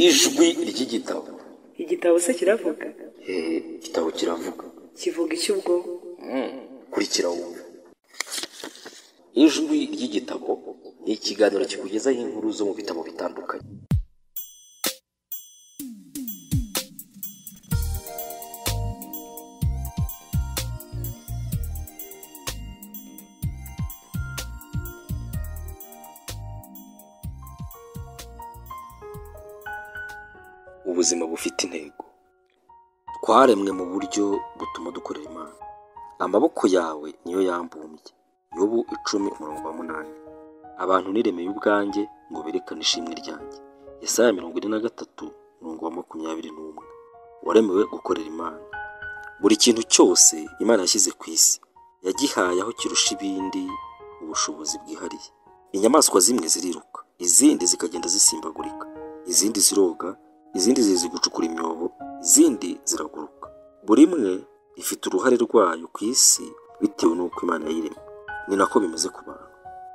ijwi ry'igitabo igitabo se kiravuga Eh, igitabo kiravuga kivuga icy'ubwonko kurikira wumve ijwi ry'igitabo ni ikiganiro kikugezaho inkuru zo mu bitabo bitandukanye ubuzima bufite intego twaremwe mu buryo butuma dukorera imana amaboko yawe niyo yambumbye yobu icumi umurongo wa munani abantu niremeye ubwanjye ngo berekane ishimwe ryanjye yesaya mirongo ine na gatatu umurongo wa makumyabiri n'umwe waremewe gukorera imana buri kintu cyose imana yashyize ku isi yagihaye aho kirusha ibindi ubushobozi bwihariye inyamaswa zimwe ziriruka izindi zikagenda zisimbagurika izindi ziroga izindi zizi gucukura imyobo izindi ziraguruka buri imwe ifite uruhare rwayo ku isi bitewe n'uko imana yayiremye ni nako bimeze ku bantu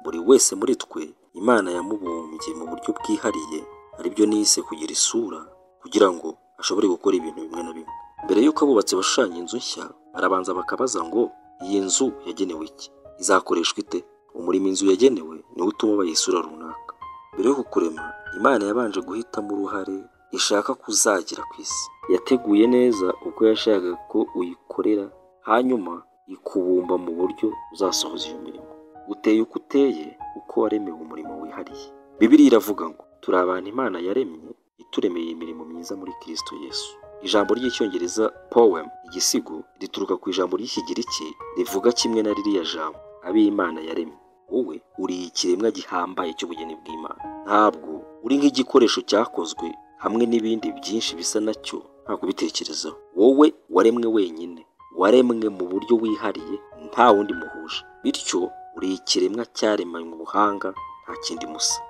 buri wese muri twe imana yamubumbye mu buryo bwihariye aribyo nise kugira isura kugira ngo ashobore gukora ibintu bimwe na bimwe mbere y'uko abubatsi bashushanya inzu nshya barabanza bakabaza ngo iyi nzu yagenewe iki izakoreshwa ite umurimo inzu yagenewe niwo utuma bayisura runaka mbere yo kukurema imana yabanje guhitamo uruhare ishaka kuzagira ku isi yateguye neza uko yashakaga ko uyikorera hanyuma ikubumba mu buryo uzasohoza iyo mirimo uteye uko uteye uko waremewe umurimo wihariye bibiriya iravuga ngo turi abantu imana yaremye ituremeye imirimo myiza muri kirisito yesu ijambo ry'icyongereza poem igisigo rituruka ku ijambo ry'ikigiriki rivuga kimwe na ririya jambo ab'imana yaremye wowe uri ikiremwa gihambaye cy'ubugeni bw'imana ntabwo uri nk'igikoresho cyakozwe hamwe n'ibindi byinshi bisa nacyo nta kubitekerezaho wowe waremwe wenyine waremwe mu buryo wihariye nta wundi muhuje bityo uri ikiremwa cyaremanywe ubuhanga nta kindi musa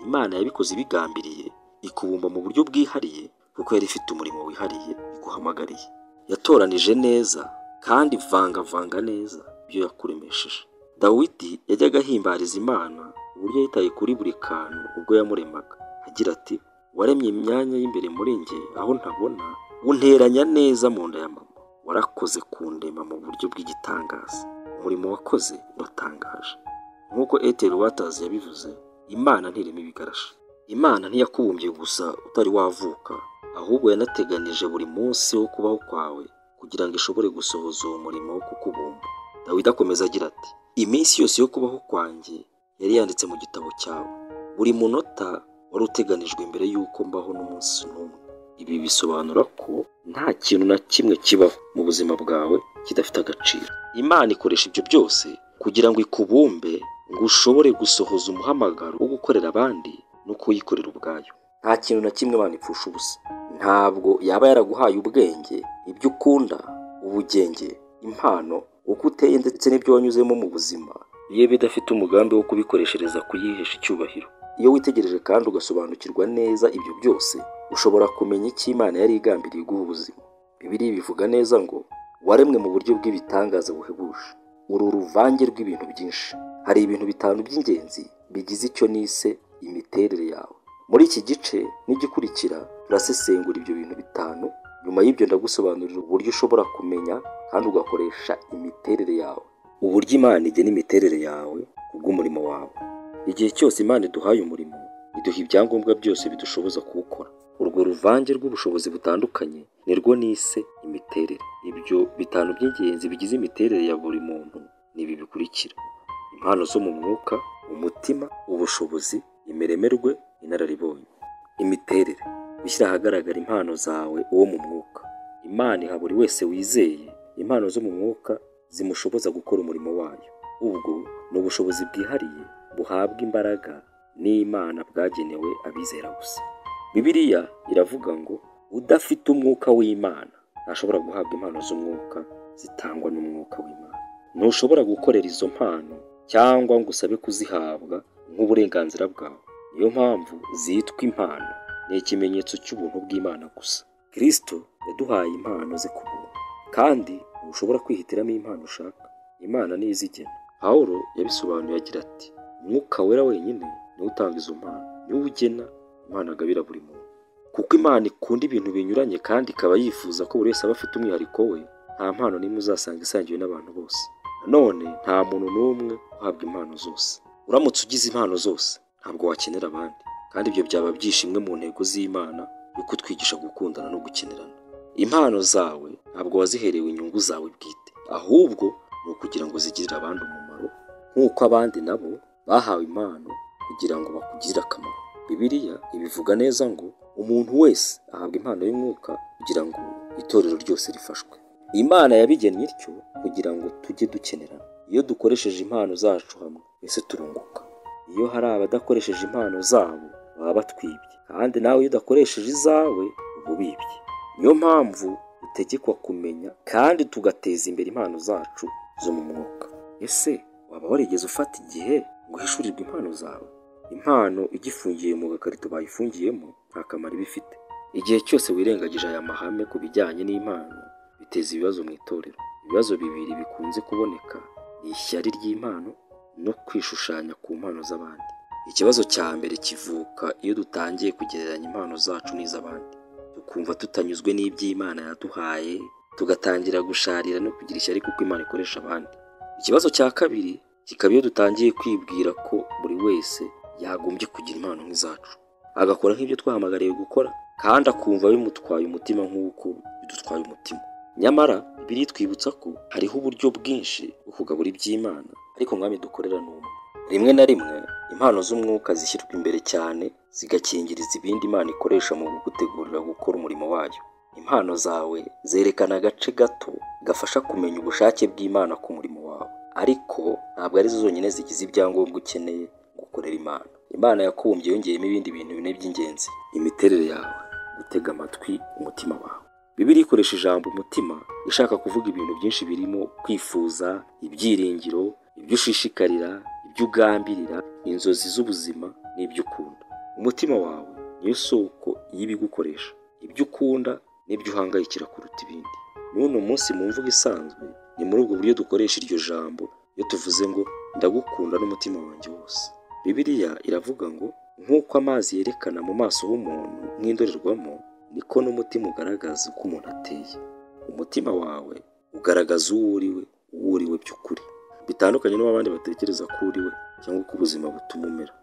imana yabikoze ibigambiriye ikubumba mu buryo bwihariye kuko yari ifite umurimo wihariye iguhamagariye yatoranije neza kandi vangavanga neza ibyo yakuremesheje dawidi yajyaga ahimbariza imana uburyo yitaye kuri buri kantu ubwo yamuremaga agira ati waremye imyanya y'imbere muri njye aho ntabona unteranya neza mu nda ya mama warakoze kundema mu buryo bw'igitangaza umurimo wakoze uratangaje nk'uko eteri watazi yabivuze imana ntirema ibigarashi imana ntiyakubumbye gusa utari wavuka ahubwo yanateganije buri munsi wo kubaho kwawe kugira ngo ishobore gusohoza uwo murimo wo kukubumba dawidi akomeza agira ati iminsi yose yo kubaho kwanjye yari yanditse mu gitabo cyawe buri munota wari uteganijwe mbere y'uko mbaho n'umunsi n'umwe ibi bisobanura ko nta kintu na kimwe kibaho mu buzima bwawe kidafite agaciro imana ikoresha ibyo byose kugira ngo ikubumbe ngo ushobore gusohoza umuhamagaro wo gukorera abandi no kuyikorera ubwayo nta kintu na kimwe imana ipfusha ubusa ntabwo yaba yaraguhaye ubwenge ibyo ukunda ubugenge impano uko uteye ndetse n'ibyo wanyuzemo mu buzima iyo bidafite umugambi wo kubikoreshereza kuyihesha icyubahiro iyo witegereje kandi ugasobanukirwa neza ibyo byose ushobora kumenya icyo imana yari igambiriye guha ubuzima bibiliya bivuga neza ngo waremwe mu buryo bw'ibitangaza buhebuje uri uruvange rw'ibintu byinshi hari ibintu bitanu by'ingenzi bigize icyo nise imiterere yawe muri iki gice n'igikurikira turasesengura ibyo bintu bitanu nyuma y'ibyo ndagusobanurira uburyo ushobora kumenya kandi ugakoresha imiterere yawe uburyo imana igena imiterere yawe kubw'umurimo wawe igihe cyose imana iduhaye umurimo iduha ibyangombwa byose bidushoboza kuwukora urwo ruvange rw'ubushobozi butandukanye nirwo nise imiterere ibyo bitanu by'ingenzi bigize imiterere ya buri muntu ni ibi bikurikira impano zo mu mwuka umutima ubushobozi imeremerwe inararibonye imiterere gushyira ahagaragara impano zawe uwo mu mwuka imana iha buri wese wizeye impano zo mu mwuka zimushoboza gukora umurimo wayo ubwo ni ubushobozi bwihariye buhabwa imbaraga n'imana bwagenewe abizera gusa bibiliya iravuga ngo udafite umwuka w'imana ntashobora guhabwa impano z'umwuka zitangwa n'umwuka w'imana ntushobora gukorera izo mpano cyangwa ngo usabe kuzihabwa nk'uburenganzira bwawe niyo mpamvu zitwa impano ni ikimenyetso cy'ubuntu bw'imana gusa kirisito yaduhaye impano ze ku buntu kandi ntushobora kwihitiramo impano ushaka imana niyo izigena pawulo yabisobanuye agira ati umwuka wera wenyine niwe utanga izo mpano niwe ugena imana agabira buri muntu kuko imana ikunda ibintu binyuranye kandi ikaba yifuza ko buri wese aba afite umwihariko we nta mpano n'imwe uzasanga isangiwe n'abantu bose nanone nta muntu n'umwe uhabwa impano zose uramutse ugize impano zose ntabwo wakenera abandi kandi ibyo byaba byishe imwe mu ntego z'imana yo kutwigisha gukundana no gukenerana impano zawe ntabwo waziherewe inyungu zawe bwite ahubwo ni ukugira ngo zigirire abandi umumaro nk'uko abandi nabo bahawe impano kugira ngo bakugirire akamaro bibiliya ibivuga neza ngo umuntu wese ahabwa impano y'umwuka kugira ngo itorero ryose rifashwe imana yabigennye ityo kugira ngo tujye dukenerana iyo dukoresheje impano zacu hamwe twese turunguka iyo hari abadakoresheje impano zabo baba batwibye kandi nawe iyo udakoresheje izawe uba ubibye niyo mpamvu dutegekwa kumenya kandi tugateza imbere impano zacu zo mu mwuka ese waba warigeze ufata igihe ngo uhishurirwe impano zawe impano igifungiye mu gakarito bayifungiyemo nta kamaro iba ifite igihe cyose wirengagije aya mahame ku bijyanye n'impano biteza ibibazo mu itorero ibibazo bibiri bikunze kuboneka ni ishyari ry'impano no kwishushanya ku mpano z'abandi ikibazo cya mbere kivuka iyo dutangiye kugereranya impano zacu n'iz'abandi tukumva tutanyuzwe n'iby'imana yaduhaye tugatangira gusharira no kugira ishyari kuko imana ikoresha abandi ikibazo cya kabiri kikaba iyo dutangiye kwibwira ko buri wese yagombye kugira impano nk'izacu agakora nk'ibyo twahamagariwe gukora kandi akumva bimutwaye umutima nk'uko bidutwaye umutima nyamara biritwibutsa ko hariho uburyo bwinshi bwo kugabura iby'imana ariko mwami dukorera ni umwe rimwe na rimwe impano z'umwuka zishyirwa imbere cyane zigakingiriza ibindi imana ikoresha mu kugutegurira gukora umurimo wayo impano zawe zerekana agace gato gafasha kumenya ubushake bw'imana ku murimo wawe ariko ntabwo arizo zonyine zigize ibyangombwa ukeneye gukorera imana imana yakubumbye yongeyemo ibindi bintu bine by'ingenzi imiterere yawe gutega amatwi umutima wawe bibiri ikoresha ijambo umutima ishaka kuvuga ibintu byinshi birimo kwifuza ibyiringiro ibyo ushishikarira ibyo ugambirira inzozi z'ubuzima n'ibyo ukunda umutima wawe niyo soko y'ibigukoresha ibyo ukunda n'ibyo uhangayikira kuruta ibindi n'uno munsi mu mvugo isanzwe ni muri ubwo buryo dukoresha iryo jambo iyo tuvuze ngo ndagukunda n'umutima wanjye wose bibiliya iravuga ngo nk'uko amazi yerekana mu maso h'umuntu nk'indorerwamo niko n'umutima ugaragaza uko umuntu ateye umutima wawe ugaragaza uwo uriwe uwo uriwe by'ukuri bitandukanye n'uwo abandi batekereza ko uriwe cyangwa uko ubuzima butuma umera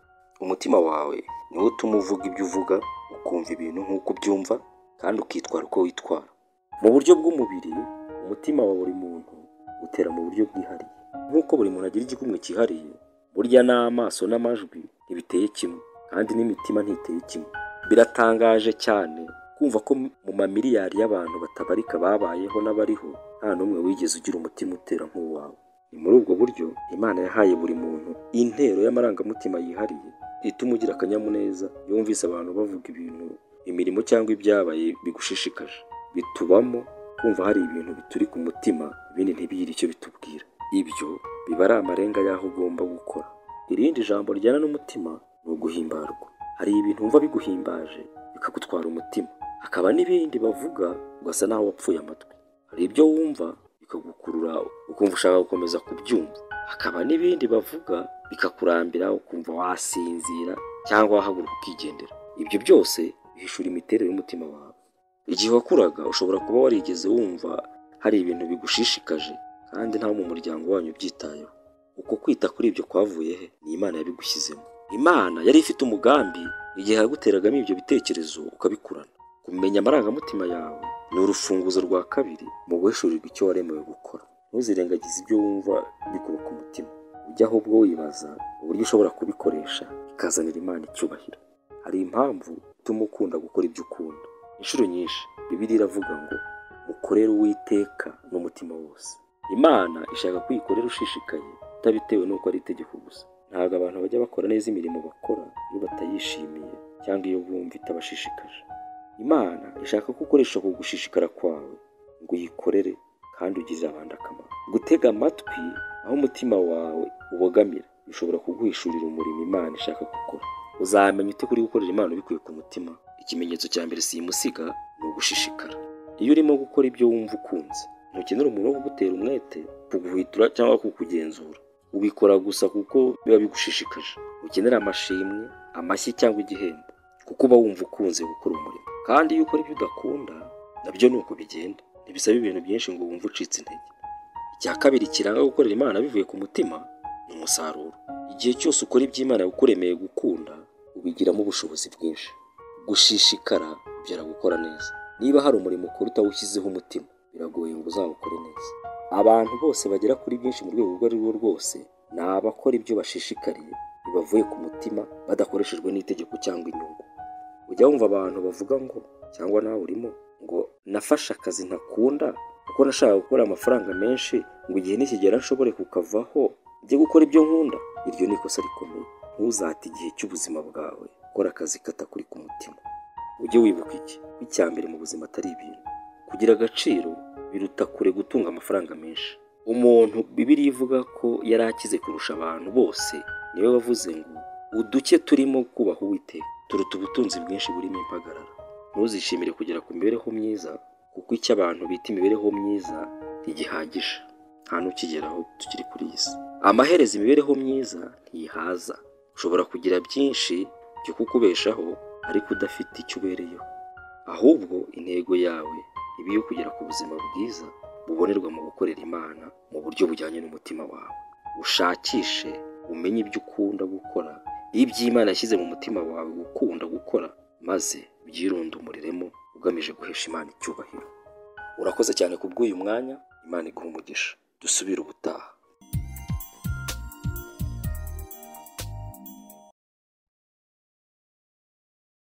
umutima wawe niwo utuma uvuga ibyo uvuga ukumva ibintu nk'uko ubyumva kandi ukitwara uko witwara mu buryo bw'umubiri umutima wa buri muntu utera mu buryo bwihariye nk'uko buri muntu agira igikumwe cyihariye burya n'amaso n'amajwi ntibiteye kimwe kandi n'imitima ntiteye kimwe biratangaje cyane kumva ko mu mamiliyari y'abantu batabarika babayeho n'abariho nta n'umwe wigeze ugira umutima utera nk'uwawe ni muri ubwo buryo imana yahaye buri muntu intero y'amarangamutima yihariye ituma ugira akanyamuneza iyo wumvise abantu bavuga ibintu imirimo cyangwa ibyabaye bigushishikaje bitubamo kumva hari ibintu bituri ku mutima ibindi ntibigire icyo bitubwira ibyo biba ari amarenga y'aho ugomba gukora irindi jambo rijyana n'umutima ni uguhimbarwa hari ibintu wumva biguhimbaje bikagutwara umutima hakaba n'ibindi bavuga ugasa naho wapfuye amatwi hari ibyo wumva bikagukurura ukumva ushaka gukomeza kubyumva hakaba n'ibindi bavuga bikakurambira ukumva wasinzira cyangwa wahaguruka ukigendera ibyo byose bihishura imiterere y'umutima wawe igihe wakuraga ushobora kuba warigeze wumva hari ibintu bigushishikaje kandi ntawe mu muryango wanyu ubyitayeho uko kwita kuri ibyo kwavuye he ni imana yabigushyizemo imana yari ifite umugambi igihe yaguteragamo ibyo bitekerezo ukabikurana kumenya amarangamutima yawe ni urufunguzo rwa kabiri mu guhishurirwa icyo waremewe gukora ntuzirengagize ibyo wumva bikuba ku mutima ujya ahubwo wibaza uburyo ushobora kubikoresha bikazanira imana icyubahiro hari impamvu ituma ukunda gukora ibyo ukunda inshuro nyinshi bibiri iravuga ngo mukorere uwiteka n'umutima wose imana ishaka ko uyikorera ushishikaye utabitewe n'uko ari itegeko gusa ntabwo abantu bajya bakora neza imirimo bakora iyo batayishimiye cyangwa iyo bumva itabashishikaje imana ishaka ko ukoresha ku gushishikara kwawe ngo uyikorere kandi ugirire abandi akamaro gutega amatwi aho umutima wawe ubogamira bishobora kuguhishurira umurimo imana ishaka gukora uzamenya ute kuri gukorera imana ubikuye ku mutima ikimenyetso cya mbere si imusiga ni ugushishikara iyo urimo gukora ibyo wumva ukunze ntukenera umuntu wo kugutera umwete kuguhwitura cyangwa kukugenzura ubikora gusa kuko biba bigushishikaje ukenera amashimwe amashyi cyangwa igihembo kuko uba wumva ukunze gukora umurimo kandi iyo ukora ibyo udakunda nabyo ni uko bigenda ntibisaba ibintu byinshi ngo wumve ucitse intege icya kabiri kiranga gukorera imana bivuye ku mutima ni umusaruro igihe cyose ukora iby'imana yagukuremeye gukunda ubigiramo ubushobozi bwinshi gushishikara byara gukora neza niba hari umurimo ukora utawushyizeho umutima biragoye ngo uzawukore neza abantu bose bagera kuri byinshi mu rwego urwo ari rwo rwose ni abakora ibyo bashishikariye bibavuye ku mutima badakoreshejwe n'itegeko cyangwa inyungu ujya wumva abantu bavuga ngo cyangwa nawe urimo ngo nafashe akazi ntakunda kuko nashakaga gukora amafaranga menshi ngo igihe nikigera nshobore kukavaho njye gukora ibyo nkunda iryo ni ikosa rikomeye ntuzate igihe cy'ubuzima bwawe gukora akazi katakuri ku mutima ujye wibuka iki ko icya mbere mu buzima atari ibintu kugira agaciro biruta kure gutunga amafaranga menshi umuntu bibiri ivuga ko yari akize kurusha abantu bose niwe wavuze ngo uduke turimo kubaha uwiteka turuta ubutunzi bwinshi burimo impagarara ntuzishimire kugera ku mibereho myiza kuko icyo abantu bita imibereho myiza ntigihagije nta n'ukigeraho tukiri kuri iyi si amaherezo imibereho myiza ntiyihaza ushobora kugira byinshi byo kukubeshaho ariko udafite icyo ubereyeho ahubwo intego yawe iba iyo kugera ku buzima bwiza bubonerwa mu gukorera imana mu buryo bujyanye n'umutima wawe ushakishe umenye ibyo ukunda gukora ibyo imana yashyize mu mutima wawe gukunda gukora maze byirundumuriremo ugamije guhesha imana icyubahiro urakoze cyane kubw'uyu mwanya imana iguha umugisha dusubire ubutaha